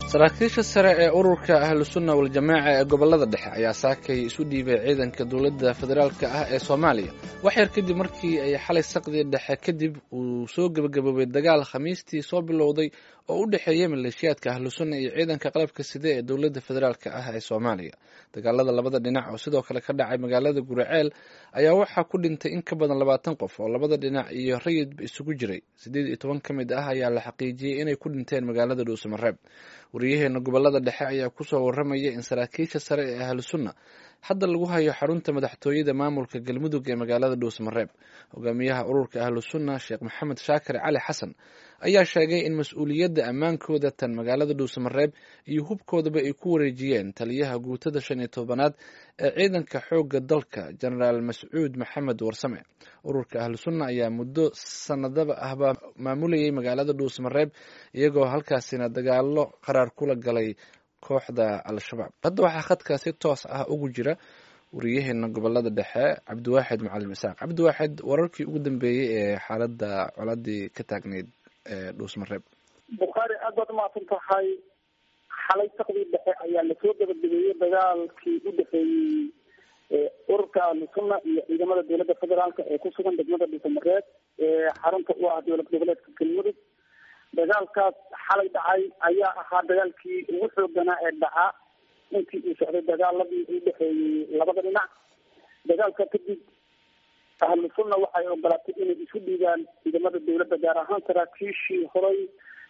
saraakiisha sare ee ururka ahlusunna waljamaaca ee gobolada dhexe ayaa saakay isu dhiibay ciidanka dowladda federaalk ah ee soomaaliya wax yar kadib markii ay xalay saqdii dhexe kadib uu soo gebagaboobay dagaal khamiistii soo bilowday oo u dhexeeyay maleeshiyaadka ahlusunna iyo ciidanka qalabka side ee dowladda federaalk ah ee soomaaliya dagaalada labada dhinac oo sidoo kale ka dhacay magaalada guraceel ayaa waxaa ku dhintay in ka badan labaatan qof oo labada dhinac iyo rayidba isugu jiray siddeed iyo toban ka mid ah ayaa la xaqiijiyey inay ku dhinteen magaalada dhuusamareeb wariyaheena gobolada dhexe ayaa kusoo waramaya in saraakiisha sare ee ahlusunna hadda lagu hayo xarunta madaxtooyada maamulka galmudug ee magaalada dhuusamareeb hogaamiyaha ururka ahlusunna sheekh maxamed shaakir cali xasan ayaa sheegay in mas-uuliyadda ammaankooda tan magaalada dhuusamareeb iyo hubkoodaba ay ku wareejiyeen taliyaha guutada shan iyo tobanaad ee ciidanka xoogga dalka jenaraal mascuud maxamed warsame ururka ahlusunna ayaa muddo sanadaba ahba maamulayay magaalada dhuusamareeb iyagoo halkaasina dagaalo qaraar kula galay kooxda al-shabaab hadda waxaa khadka si toos ah ugu jira wariyaheena gobolada dhexe cabdiwaaxid macalin isaaq cabdiwaaxid wararkii ugu dambeeyey ee xaaladda coladii ka taagneyd ee dhuusmareeb bukhaari aad baad umahadsan tahay xalay saqdii dhexe ayaa lasoo gabagabeeyey dagaalkii u dhexeeyey ururka ahlusunna iyo ciidamada dowladda federaalk ee ku sugan degmada dhuusamareeb ee xarunta u ah dowlad goboleedka galmudug dagaalkaas xalay dhacay ayaa ahaa dagaalkii ugu xooganaa ee dhaca intii uu socday dagaaladii u dhexeeyey labada dhinac dagaalka kadib ahlu sunna waxay ogolaatay inay isu dhiibaan ciidamada dowladda gaar ahaan saraakiishii horay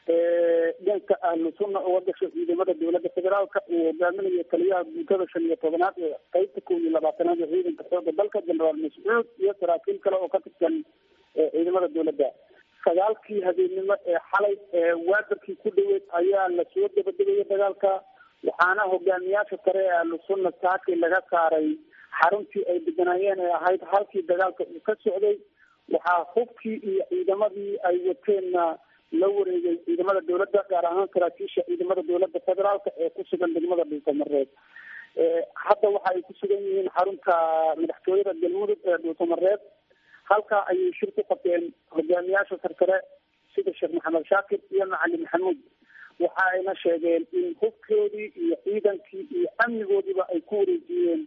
dhanka ahlu sunna uga gashay ciidamada dowladda federaalka uu hogaaminayo taliyaha guutada shan iyo tobanaad ee qeybta kow iyo labaatanaad ee ciidanka xooga dalka genaraal mascuud iyo saraakiil kale oo ka tirsan ciidamada dowladda sagaalkii habeennimo ee xalay waadarkii ku dhaweyd ayaa lasoo dabadegaya dagaalka waxaana hogaamiyaasha sare ee ahlusunna saaki laga saaray xaruntii ay deganaayeen ee ahayd halkii dagaalka uu ka socday waxaa hubkii iyo ciidamadii ay wateenna la wareegay ciidamada dowladda gaar ahaan saraakiisha ciidamada dowladda federaalka ee ku sugan degmada dhuusamareeb hadda waxa ay ku sugan yihiin xarunta madaxtooyada galmudug ee dhuusamareeb halkaa ayay shir ku qabteen hogaamiyaasha sarsare sida sheekh maxamed shaakir iyo macalin maxamuud waxa ayna sheegeen in hubkoodii iyo ciidankii iyo amnigoodiiba ay ku wareejiyeen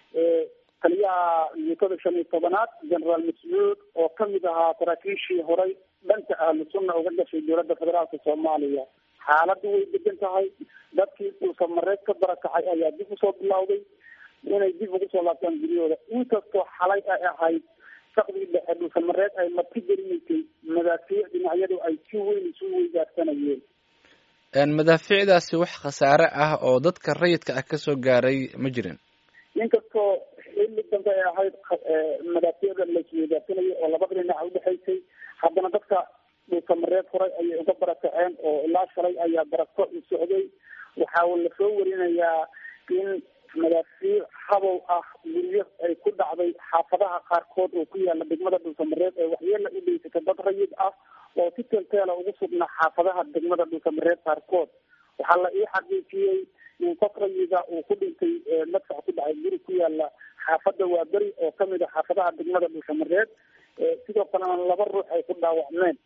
taliyaha guutada shan iyo tobanaad genaraal mascuud oo kamid ahaa saraakiishii horay dhanka ahlu sunna uga gashay dowladda federaalka soomaaliya xaaladdu way degan tahay dadkii dhuusamareed ka barakacay ayaa dib usoo bilowday inay dib ugu soo laabtaan guryahooda inkastoo xalay ay ahayd saqdii dhexe dhuusamareed ay marti gelinaysay madaafiic dhinacyadu ay si weyn isu weydaarsanayeen madaafiicdaasi wax khasaare ah oo dadka rayidka ah kasoo gaaray ma jirin inkastoo xilli dambe ay ahayd madaafiicda laisweydaarsanayay oo labada dhinac udhexaysay haddana dadka dhuusamareed horay ayay uga barakaceen oo ilaa shalay ayaa barako u socday waxaa lasoo warinayaa in madaafiic habow ah guryo ay ku dhacday xaafadaha qaarkood oo ku yaala degmada dhuusamareed ee waxyeela u dheysata dad rayid ah oo si teelteela ugu sugnaa xaafadaha degmada dhuusamareed qaarkood waxaa la ii xaqiijiyey in qof rayida uu ku dhintay madfax ku dhacay guri ku yaala xaafada waaberi oo kamid a xaafadaha degmada dhuusamareed sidoo kalena laba ruux ay ku dhaawacmeen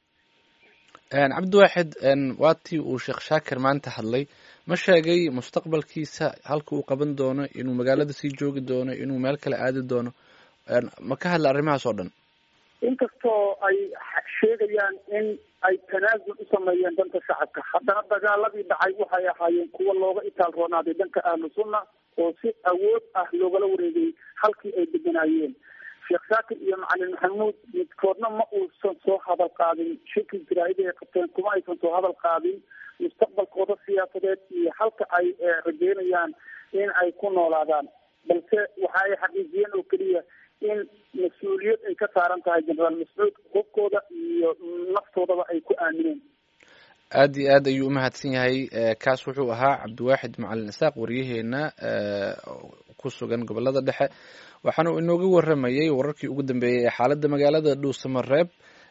cabdiwaaxid waa tii uu sheekh shaakir maanta hadlay ma sheegay mustaqbalkiisa halka uu qaban doono inuu magaalada sii joogi doono inuu meel kale aadi doono ma ka hadla arrimahaas oo dhan inkastoo ay sheegayaan in ay tanaasul u sameeyeen dhanka shacabka haddana dagaaladii dhacay waxay ahaayeen kuwa looga itaal roonaaday dhanka ahlu sunna oo si awood ah loogala wareegay halkii ay deganaayeen sheekh shaakir iyo macalin maxamuud midkoodna ma uusan soo hadal qaadin shirkii jaraa'ida ay qabteen kuma aysan soo hadal qaadin mustaqbalkooda siyaasadeed iyo halka ay rajeynayaan in ay ku noolaadaan balse waxa ay xaqiijiyeen oo keliya in mas-uuliyad ay ka saaran tahay genaraal mascuud hubkooda iyo naftoodaba ay ku aamineen aad iyo aad ayuu umahadsan yahay kaas wuxuu ahaa cabdiwaaxid macalin isaaq waryaheena ku sugan gobolada dhexe waxaana uu inooga waramayay wararkii ugu dambeeyey ee xaaladda magaalada dhuusamareeb